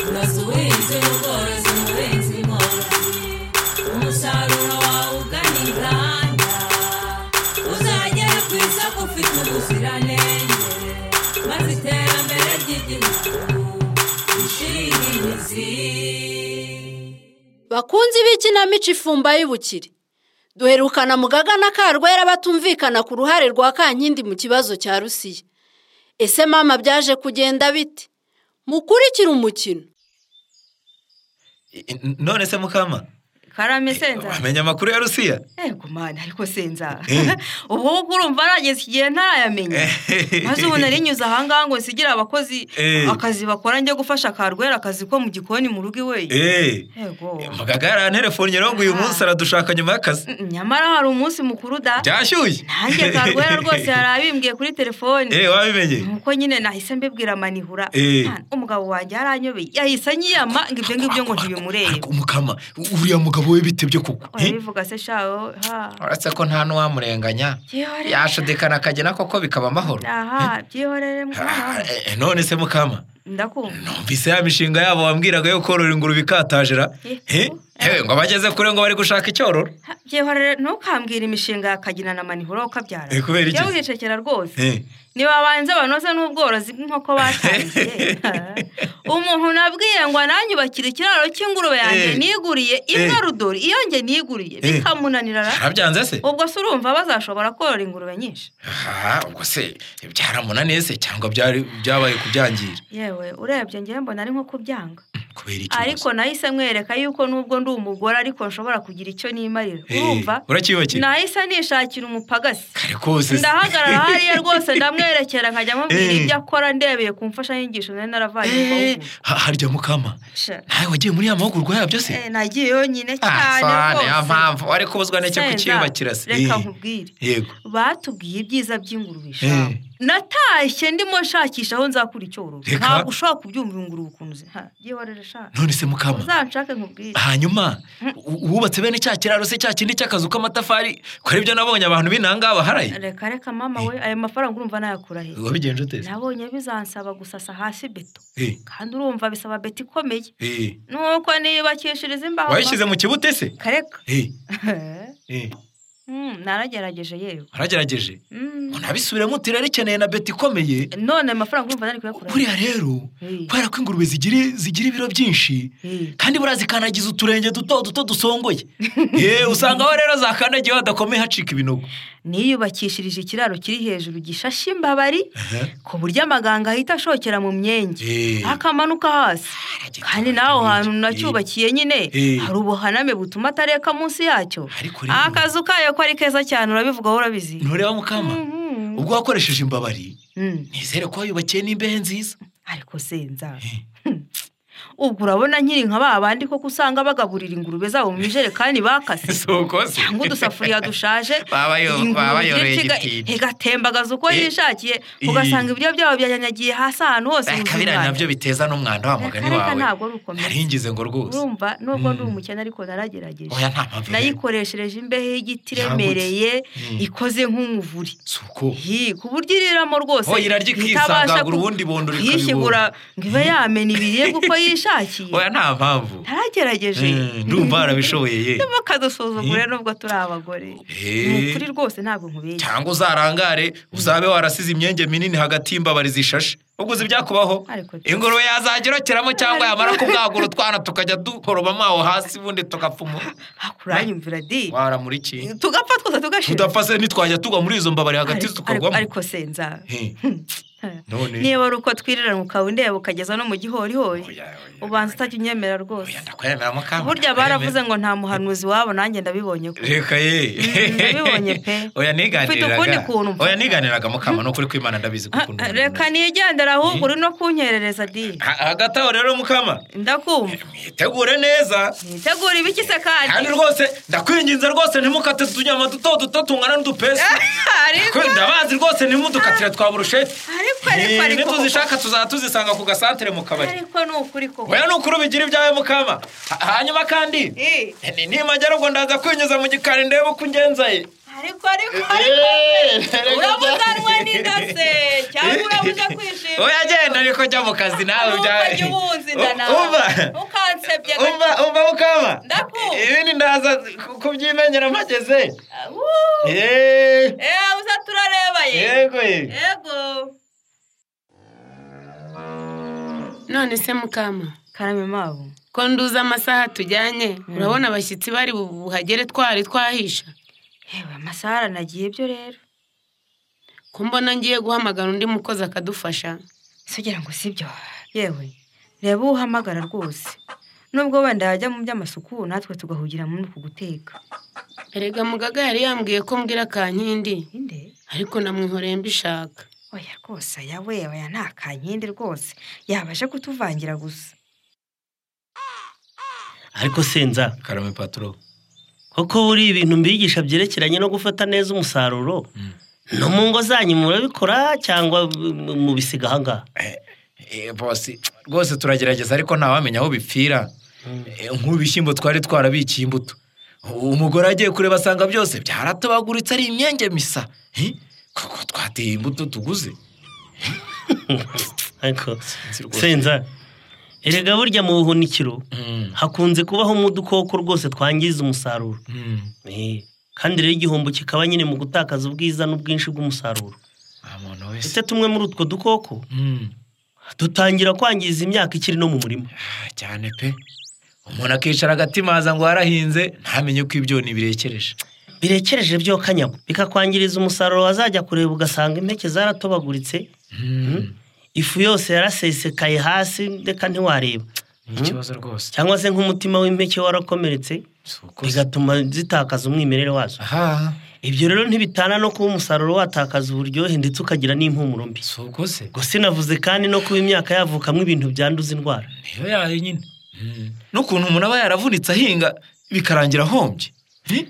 Unoza ubuhinzi n'ubworozi umuhinzi mworozi umusaruro wawe ugana inganda uzagere ku isoko ufite ubuziranenge maze iterambere ry'igihugu rishinge imizi bakunzi b'ikinamico ifumba y'ubukire duherukana mugaga na karwera batumvikana ku ruhare rwa kankindi mu kibazo cya rusiya ese mama byaje kugenda bite mukurikire umukino I- i- none se mukama karame senza wamenya amakuru ya rusiya ego mani ariko senza Eh. ubu ngubu urumva arageze igihe ntarayamenya Eh. maze ubu nari nyuze ahangaha ngo nsigire abakozi Eh. akazi bakora njye gufasha karwera akazi ko mu gikoni mu rugo iwe Eh, ego mugaga yaranterefonnye rero ngo uyu munsi aradushaka nyuma y'akazi Mm, nyamara hari umunsi mukuru da byashyushye nanjye karwera rwose yari abimbwiye kuri telefoni Eh, wabimenye nuko nyine nahise mbibwira manihura Eh. Ah, umugabo wanjye yaranyobeye yahise anyiyama ngo ibyo ngibyo ngo ntibimurebe Ariko umukama uriya mugabo we bite byo kugwa urabivuga se shaho ha uretse ko nta n'uwamurenganya byihorere yashudikana akagena koko bikaba amahoro aha byihorere mwana Ah, wanjye. eh, none se mukama ndakumva numvise ya mishinga yabo wambwiraga yo korora ingurube ikatajera Eh, Eh, eh, ngo abageze kure ngo bari gushaka icyororo Ha, byihorere ntukambwira imishinga ya kagina na manihura ukabyara Eh, kubera iki? jya wicecekera rwose Eh, ntibabanze banoze n'ubworozi bw'inkoko batangiye Ha. umuntu nabwiye ngo ananyubakire ikiraro cy'ingurube yanjye Eh. niguriye imwe rudori iyo njye niguriye Eh. bikamunanira ra. yarabyanze se ubwo se urumva bazashobora korora ingurube nyinshi Ah, ubwo se byaramunaniye se cyangwa byari byabaye kubyangira yewe urebye ngewe mbona ari nko kubyanga kubera iki ariko nahise mwereka yuko nubwo ndi umugore ariko nshobora kugira icyo nimarira Eh, urumva uracyibakira nahise nishakira umupagasi kare kose se. ndahagarara hariya rwose ndamwerekera nkajya mubwira Eh. ibyo akora ndebeye ku mfashanyigisho nari naravaye mu Eh, mahugurwa. ha- harya mukama Sha. nawe wagiye muri ya mahugurwa yabyo se Eh, nagiye yonyine Ah, cyane sane, ya rwose mpamvu wari kubuzwa n'icyo Senza, kucyubakira se reka Eh, nkubwire yego batubwiye ibyiza by'ingurube ishamu natashye ndimo nshakisha aho nzakura icyororo Reka. ntabwo ushobora kubyumva ingurube ukuntu ze Ha, byihorere shaka none se mukama uzanshake nkubwire hanyuma u- wubatse bene cya kiraro se cya kindi cy'akazu k'amatafari kora ibyo nabonye abantu b'inanga baharaye reka reka mama we ayo mafaranga urumva nayakura he wabigenje ute se? nabonye bizansaba gusasa hasi beto Eh, kandi urumva bisaba beto ikomeye eh. nuko niyubakishiriza imbaho wayishyize mu kibute se kareka Eh, eh. Mm, naragerageje yewe waragerageje Mm. unabisubiremo uti rarikeneye na beti ikomeye none amafaranga urumva nari kuyakura he? buriya rero Eh. kubera ko ingurube zigira zigira ibiro byinshi Eh. kandi buriya zikandagiza uturenge duto duto dusongoye Eh, usanga aho rero zakandagiye hadakomeye hacika ibinogo niyubakishirije ikiraro kiri hejuru gishashe imbabari ku buryo amaganga ahita ashokera mu myenge Eh. akamanuka hasi kandi n'aho hantu nacyubakiye nyine Eh. hari ubuhaname butuma atareka munsi yacyo Ariko rero- akazu kayo ko ari keza cyane urabivugaho urabizi ntureba mukama Mhm. ubwo wakoresheje imbabari Mm. nizere ko wayubakiye n'imbehe nziza ariko senza ubwo urabona nkiri nka ba bandi koko usanga bagaburira ingurube zabo mu ijerekani bakase sokose cyangwa udusafuriya dushaje Baba yo- baba yoroye igitindi. igatembagaza uko Eh. yishakiye Eh. ugasanga ibiryo byabo byanyagiye hasi ahantu hose mu kabira bibaya. nabyo biteza n'umwanda wa mugani Reka, reka, wawe ntabwo ari ukomeye. naringize ngo rwose urumva nubwo ndi umukene ariko naragerageje oya nta mpamvu rero. nayikoreshereje imbehe Yagutse. y'igiti iremereye Mm. ikoze nk'umuvuri si uko Hi, ku buryo iriramo rwose Oh, irarya ikisangagura, ubundi bondo ikabibona. yishyigura ngo ibe yamena ibiribwa uko yishakiye oya nta mpamvu naragerageje Eh, ndumva barabishoboye ye bakadusuzugure nubwo turi abagore Eh. ni ukuri rwose ntabwo nkubeshya cyangwa uzarangare uzabe warasize imyenge minini hagati y'imbabari zishashe ubwo uzi ibyakubaho Ariko- ingurube yazagirokeramo cyangwa Ariko- yamara kubwagura utwana tukajya dukorobamo aho hasi ubundi tugapfa umuntu hakuranyumvira di waramura iki tugapfa twose tugashira tudapfa se nitwajya tugwa muri izo mbabari hagati Ariko- ariko- tukorwamo ariko senza He. none niba ari uko twiriranwa ukaba undeba ukageza no mu gihorihori Oya, oya, ubanza utajya unyemera rwose oya, ndakwemera mukama burya ndakwemera. baravuze ngo nta muhanuzi wabo nanjye ndabibonye ko reka ye Mm, nabibonye pe. oya niganiraga Ufite ukundi kuntu mfata. oya niganiraga mukama ni ukuri ko imana ndabizi ko ukunda umuntu reka nigendera ahubwo uri no kunkerereza di Ha- hagati aho rero mukama ndakumva mwitegure neza nitegura ibiki se kandi kandi rwose ndakwinginze rwose ntimukate utunyama duto duto tungana n'udupesi ariko Ko ndabazi rwose ntimudukatire twa burusheti Ariko, ariko, Eh, ariko. nituzishaka tuzaba tuzisanga ku gasantere mu kabari ariko ni ukuri koko oya ni ukuri ubigira ibyawe mukama Ha- hanyuma kandi Eh, nimajyaruguru ndaza kwinyuza mu gikari ndebe uko ungenzaye ariko ariko ariko urabuze anywa n'inda urabuzanwa se cyangwa urabuze kwishima oya genda ariko jya mu kazi nawe ntukajye ubunza inda umva nawe ntukansebye umva umva mukama Ndakumva. ibindi ndaza ku- kubyimenyera mpageze Wuu! Eee, Eh, uza turareba ye yego ye yego none se mukama karame mabo ko nduze amasaha tujyanye urabona abashyitsi bari bu- buhagere twari twahisha yewe amasaha aranagiye byo rero ko mbona ngiye guhamagara undi mukozi akadufasha si ugira ngo si byo yewe reba uwo uhamagara rwose nubwo wenda yajya mu by'amasuku natwe tugahugira muri uku guteka erega mugaga yari yambwiye ko mbwira kankindi inde ariko namwihoreye mbishaka oya rwose aya we oya ni akankindi rwose yabasha kutuvangira gusa ariko senza karame paturo koko buri ibintu mbigisha byerekeranye no gufata neza umusaruro no mu ngo zanyu murabikora cyangwa mu- mubisiga ahangaha Eh, bosi rwose turagerageza ariko ntawamenya aho bipfira Eh, nk'ubu ibishyimbo twari twarabikiye imbuto umugore agiye kureba asanga byose byaratabaguritse ari imyenge misa Eh, koko twateye imbuto tuguze ariko Sinzi rwose. senza erega burya mu buhunikiro Mm, hakunze kubaho mu dukoko rwose twangiza umusaruro mm. Eh, kandi rero igihombo kikaba nyine mu gutakaza ubwiza n'ubwinshi bw'umusaruro nta muntu ndetse wese tumwe muri utwo dukoko Mm, dutangira kwangiza imyaka ikiri no mu murima ah, cyane pe umuntu akicara agatimaza ngo warahinze ntamenye ko ibyoni birekereje birekereje byo kanyago bikakwangiriza umusaruro wazajya kureba ugasanga impeke zaratobaguritse Mm, ifu yose yarasesekaye hasi ndeka ntiwareba ni ikibazo rwose cyangwa se nk'umutima w'impeke warakomeretse Si uko- bigatuma zitakaza umwimerere wazo aha ibyo rero ntibitana no kuba umusaruro watakaza uburyohe ndetse ukagira n'impumuro mbi si uko se gusa inavuze kandi no kuba imyaka yavukamo ibintu byanduza indwara niyo yayo nyine n'ukuntu umuntu aba yaravunitse ahinga bikarangira ahombye Eh?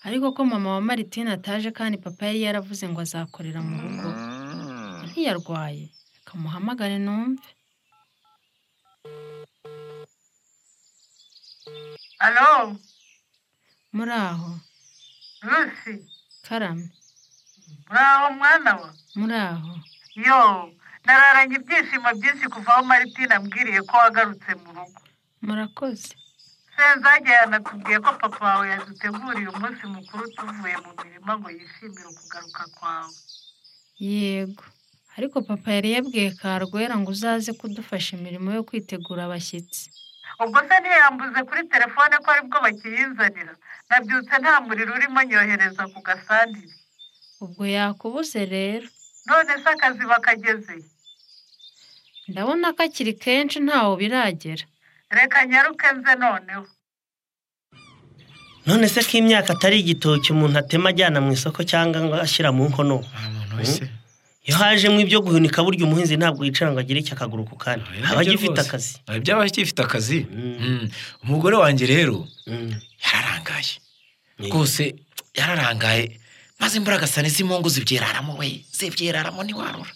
ariko ko mama wa maritine ataje kandi papa yari yaravuze ngo azakorera mu rugo ntiyarwaye kamuhamagare numve alo muri aho rusi karame muraho mwana we muri aho yo nararanye ibyishimo byinshi kuva aho maritina ambwiriye ko wagarutse mu rugo murakoze senzage yanatubwiye ko papa wawe yaduteguriye umunsi mukuru tuvuye mu mirima ngo yishimire ukugaruka kwawe yego ariko papa yari yabwiye karwera ngo uzaze kudufasha imirimo yo kwitegura abashyitsi ubwo se ntiyambuze kuri telefone ko aribwo bakiyinzanira nabyutse nta muriro urimo nyohereza ku gasandire ubwo yakubuze rero none se akazi bakagezeye ndabona ko akiri kenshi ntawo biragera reka nyaruke nze noneho none se ko imyaka atari igitoki umuntu atema ajyana mu isoko cyangwa ngo ashyira mu nkono nta muntu wese iyo hajemo ibyo guhunika burya umuhinzi ntabwo yicara ngo agire icyo akaguru ku kandi aba agifite akazi byaba agifite akazi Mm. Mm. umugore wanjye rero Mm. yararangaye Ni- rwose yararangaye maze imvura agasana iz'imungu zibyeraramo we zibyeraramo ntiwarura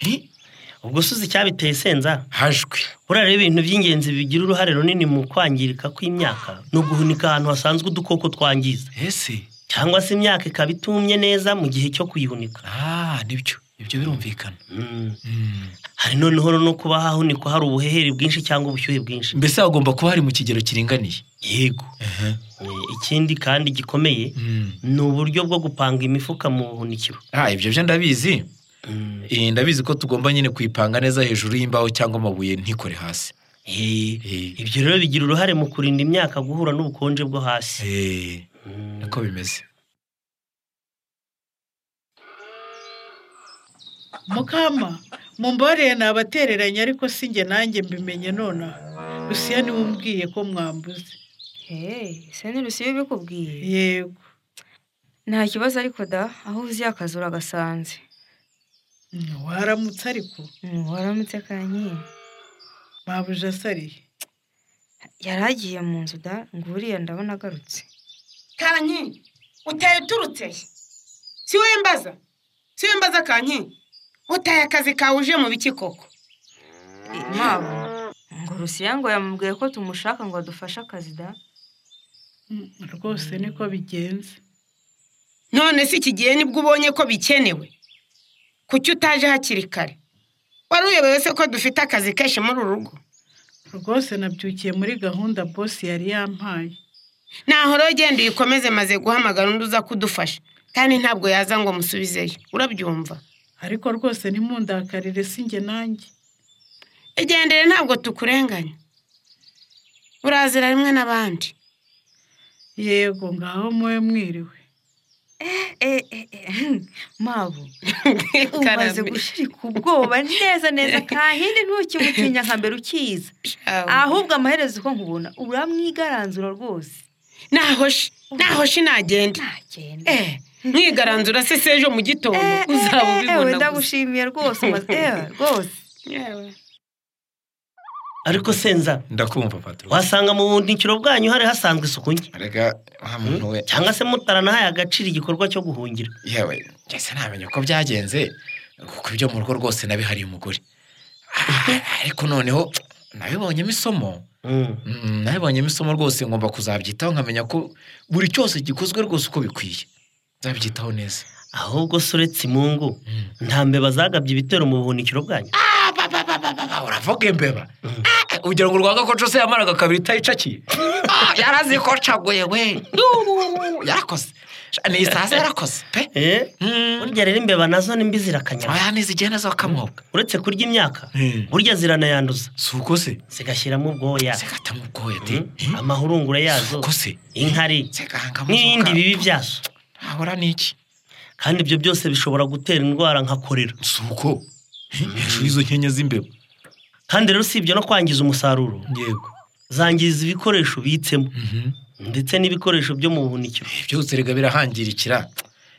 Eh? ubwo suzi icyabiteye senza hajwe buriya ibintu by'ingenzi bigira uruhare runini mu kwangirika kw'imyaka ni uguhunika ahantu hasanzwe udukoko twangiza ese cyangwa se imyaka ikaba itumye neza mu gihe cyo kuyihunika ah nibyo ibyo birumvikana Mm. Mm. hari noneho no kuba hahunikwa hari ubuhehere bwinshi cyangwa ubushyuhe bwinshi mbese hagomba kuba hari mu kigero kiringaniye yego Aha. Eh, ikindi kandi gikomeye Mm. ni uburyo bwo gupanga imifuka mu buhunikiro ah ibyo byo ndabizi Mm. Eh, ndabizi ko tugomba nyine kuyipanga neza hejuru y'imbaho cyangwa amabuye ntikore hasi Eh, Eh. ibyo rero bigira uruhare mu kurinda imyaka guhura n'ubukonje bwo hasi Eh, Mm. niko bimeze mukama mumboreye nabatereranye ariko si njye nanjye mbimenye nonaha rusiya niwe umbwiye ko mwambuze ese ni rusiyo ubikubwiye yego nta kibazo ariko da aho uzi akazi uragasanze Mm, waramutse ariko waramutse kanyenyeri mabuja asariye yari agiye mu nzu da ngo uriya ndabona agarutse kanki utaye uturutse he? si wowe mbaza si wowe mbaza kanki utaye akazi kawe uje mu biki koko mabo ngo rusiya ngo yamubwiye ko tumushaka ngo adufashe akazi da Mm, rwose niko bigenze none se iki gihe nibwo ubonye ko bikenewe kuki utaje hakiri kare wari uyobewe se ko dufite akazi kenshi muri uru rugo rwose nabyukiye muri gahunda bosi yari yampaye ntaho rero genda uyikomeze maze guhamagara undi uza kudufasha kandi ntabwo yaza ngo musubizeyo urabyumva ariko rwose ntimundakarire sinjye nanjye igendere ntabwo tukurenganya urazira rimwe n'abandi yego ngaho mube mwiriwe Eh, eh, eh, mabu umaze Karame. gushirika ubwoba neza neza kahindi ntukimutinya nka mbere ukiza Shawe. ahubwo amaherezo uko nkubona uramwigaranzura rwose naho shi naho shi nagenda ntagenda eh mwigaranzura se se ejo mu gitondo uzaba ewe ubibona gusa ndagushimiye rwose umaze ewe rwose Yewe. ariko senza ndakumva patro wasanga mu buhunikiro bwanyu hari hasanzwe isuku nke reka wa muntu we cyangwa se mutaranahaye agaciro igikorwa cyo guhungira yewe ngeze ntamenya uko byagenze kuko ibyo mu rugo rwose nabihariye umugore Ah, ariko noneho nabibonyemo isomo Mm, nabibonyemo isomo rwose ngomba kuzabyitaho nkamenya ko buri cyose gikozwe rwose uko bikwiye nzabyitaho neza ahubwo se uretse imungu Mm. nta mbeba zagabye ibitero mu buhunikiro bwanyu Ah, uravuga imbeba Ah, ugira ngo urwanga ko cose yamaraga kabiri itayicakiye Ah, yarazi ko caguye we Yuuu, yarakoze ni isaza yarakoze pe Eh? Mm. burya rero imbeba nazo nimbi zirakanyama oya nizigenda zakamoga uretse kurya imyaka Mm. burya ziranayanduza si uko se zigashyiramo ubwoya zigatamu ubwoya de Mm. amahurungure yazo uko se inkari zigahangamo n'ibindi bibi byazo ahora n'iki kandi ibyo byose bishobora gutera indwara nka korera si uko hejuru y'izo nkenya z'imbeba kandi rero usibye no kwangiza umusaruro yego zangiza ibikoresho ubitsemo Mhm. ndetse n'ibikoresho byo mu buhunikiro byose rega birahangirikira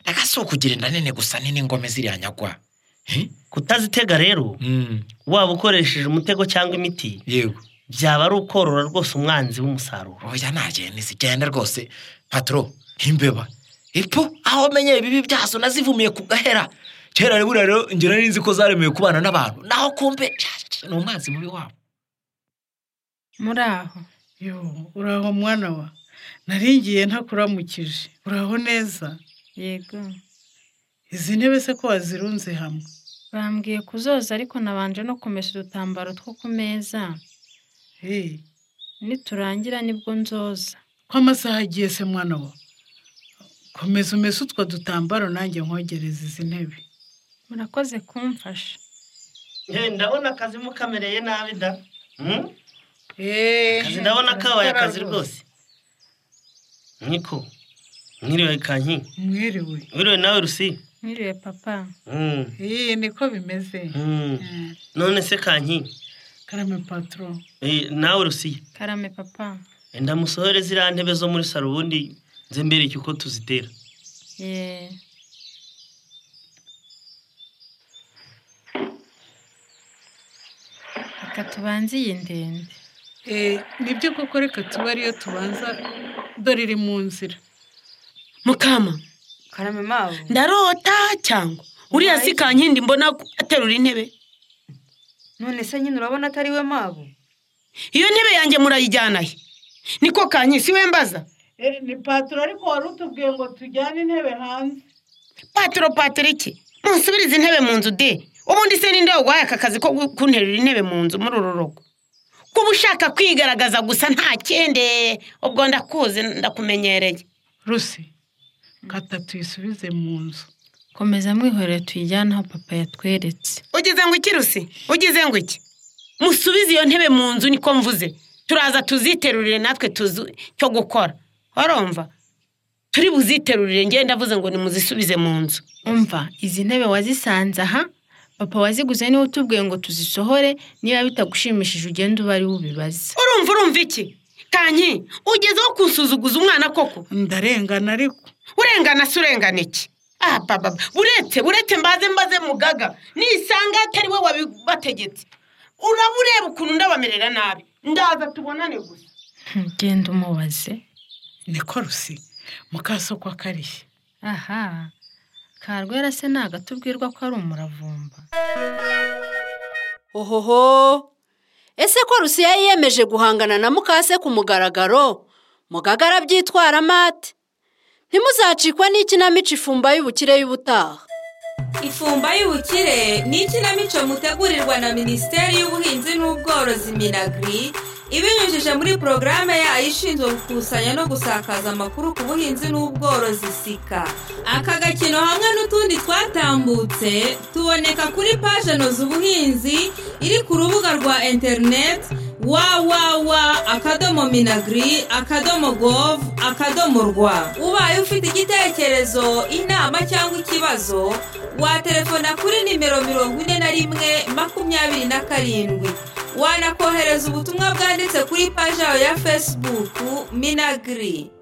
reka si ukugira inda nini gusa nini ngome ziriyanyagwa kutazitega rero waba ukoresheje umutego cyangwa imiti yego byaba ari ukorora rwose umwanzi w'umusaruro oya ntagihe ntizigenda rwose patro imbeba ipfu aho menye ibibi byazo nazivumiye ku gahera kera rero buriya rero ngira nari nzi ko zaremewe kubana n'abantu naho kumbe ni umwanzi mubi wabo muri aho yo uraho mwana wa naringiye ntakuramukije uraho neza yego izi ntebe se ko wazirunze hamwe bambwiye kuzoza ariko nabanje no kumesa udutambaro two ku meza Hey, niturangira nibwo nzoza ko amasaha agiye se mwana wa komeza umese utwo dutambaro nanjye nkogereza izi ntebe murakoze kumfasha ndabona akazi mukamereye nabi da Eh, akazi ndabona kabaye akazi rwose niko mwiriwe kanki mwiriwe mwiriwe nawe rusi mwiriwe papa Mm. Eh, niko bimeze Mm. Eh, none se kanki karame patro Eh, nawe rusiya karame papa enda musohore ziriya ntebe zo muri saro ubundi nze mbereke uko tuzitera yeee reka tubanze iyi ndende Eh, nibyo koko reka tuba ariyo tubanza dore iri mu nzira mukama karame mabu ndarota cyangwa uriya si kankindi mbona ko aterura intebe none se nyine urabona atari we mabu iyo ntebe yanjye murayijyana he niko kanyi si we mbaza ni patro ariko wari utubwiye ngo tujyane intebe hanze patiro patiriki musubirize intebe mu nzu de ubundi se ninde waguhaye aka kazi ko gu- kunterura intebe mu nzu muri uru rugo kuba ushaka kwigaragaza gusa nta kende ubwo ndakuzi ndakumenyereye rusi kata tuyisubize mu nzu komeza mwihorere tuyijyane aho papa yatweretse ugize ngo iki rusi ugize ngo iki musubize iyo ntebe mu nzu niko mvuze turaza tuziterurire natwe tuzi cyo gukora warumva turi buziterurire ngende ndavuze ngo nimuzisubize mu nzu umva izi ntebe wazisanze aha papa waziguze niwe utubwiye ngo tuzisohore niba bitagushimishije ugende ube ari we ubibaza urumva urumva iki kanyi ugezeho kusuzuguza umwana koko ndarengana ariko urengana se urengana iki ah baba buretse buretse mbaze mbaze mugaga nisanga atari we wabibategetse uraba ureba ukuntu ndabamerera nabi ndaza tubonane gusa genda umubaze niko rusi mukasoko akariye aha karwera se ntago atubwirwa ko ari umuravumba Ohoho! Ese ko Rusiya yiyemeje guhangana na mukase ku mugaragaro? Mugaga arabyitwaramo ate? ntimuzacikwe n'ikinamico ifumba y'ubukire y'ubutaha ifumba y'ubukire ni ikinamico mutegurirwa na minisiteri y'ubuhinzi n'ubworozi minagiri ibinyujije muri porogaramu yayo ishinzwe gukusanya no gusakaza amakuru ku buhinzi n'ubworozi sika aka gakino hamwe n'utundi twatambutse tuboneka kuri paje noza ubuhinzi iri ku rubuga rwa interineti wawawa akadomo minagiri akadomo govu akadomo rwa ubaye ufite igitekerezo inama cyangwa ikibazo watelefona kuri nimero mirongo ine na rimwe makumyabiri na karindwi wanakohereza ubutumwa bwanditse kuri paji yawe ya fesibuku minagiri